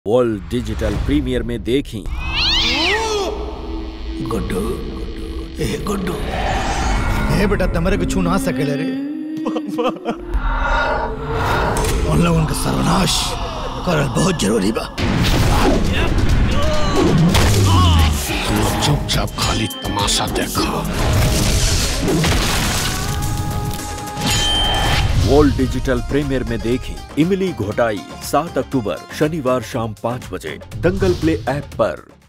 world digital premier में देखी गुड्डू ए गुड्डू ए बेटा तमरे को छू ना सकेले रे उन लोगों का सर्वनाश करल बहुत जरूरी बा चुपचाप खाली तमाशा देखो वर्ल्ड डिजिटल प्रीमियर में देखी इमली घोटाई सात अक्टूबर शनिवार शाम पाँच बजे दंगल प्ले ऐप पर